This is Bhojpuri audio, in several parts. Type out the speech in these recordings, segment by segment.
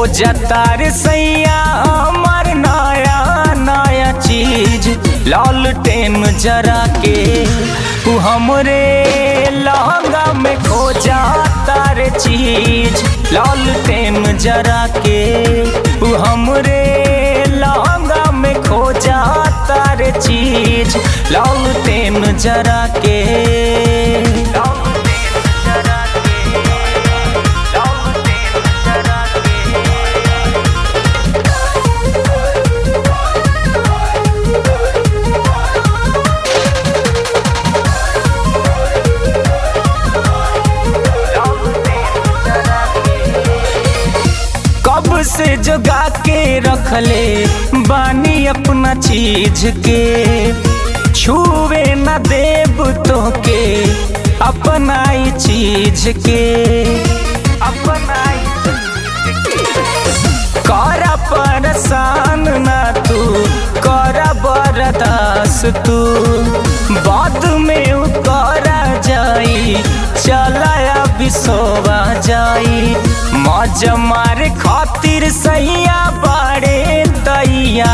खोजता रे सैया हमर नया नया चीज लालटेन जरा के तू हमरे लहंगा में खोजता रे चीज लालटेन जरा के तू हमरे लहंगा में खोजता रे चीज लालटेन जरा के लालटेन जरा के लालटेन जरा के कब से जगा के रखले बानी अपना चीज के छुए न देब तो के अपना ही चीज के अपना ही कर परेशान ना तू कर बरदास तू बाद में उ करा जाई चलाया बिसोवा जाई मौज मारे खातिर सैया बाड़े दैया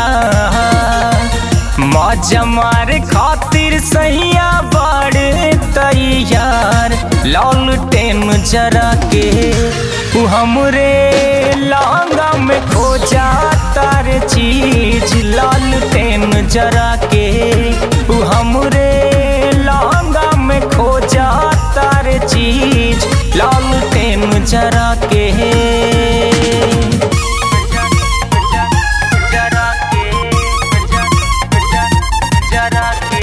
मौज मारे खातिर सैया बाड़े तैयार लालटेन जरा के तू हमरे लहंगा में खोजा तार चीज लालटेन जरा के तू हमरे लहंगा में खोजा तार चीज लालटेन जरा के जरा के जरा के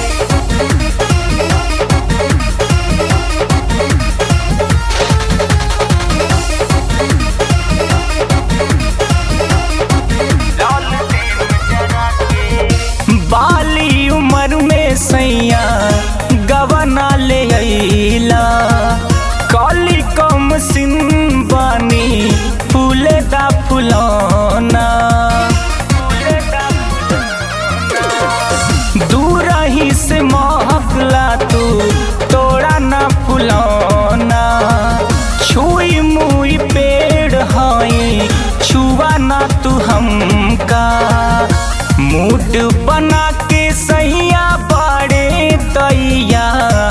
बाली उम्र में सैया गवना ले अइला काली कम सिन बानी फूले दा फुलौना दूर ही से महकला तू तोड़ा ना फुलौना छुई मुई पेड़ हाई छुआ ना तू हमका मूड बना के सैया बाड़े दैया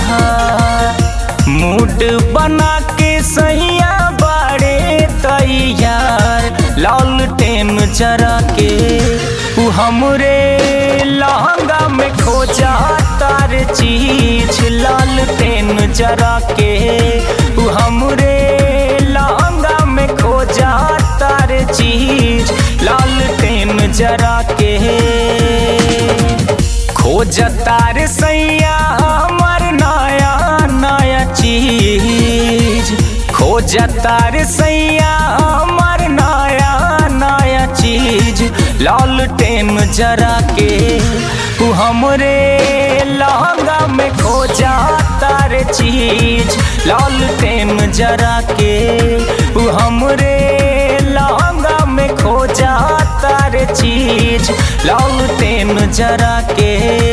मूड बना के सैया बाड़े तैयार लालटेन जरा के तू हमरे लहंगा में खोजा तार चीज लालटेन जरा के तू हमरे लहंगा में खोजा तार चीज लालटेन जरा के खोज तार सैया हमर नया नया चीज खोज तार सैया हमर नया नया चीज लालटेन जरा के तू हमरे लहंगा में खोजा तार चीज लालटेन जरा के तू हमरे लहंगा में खोजा तार चीज लालटेन जरा के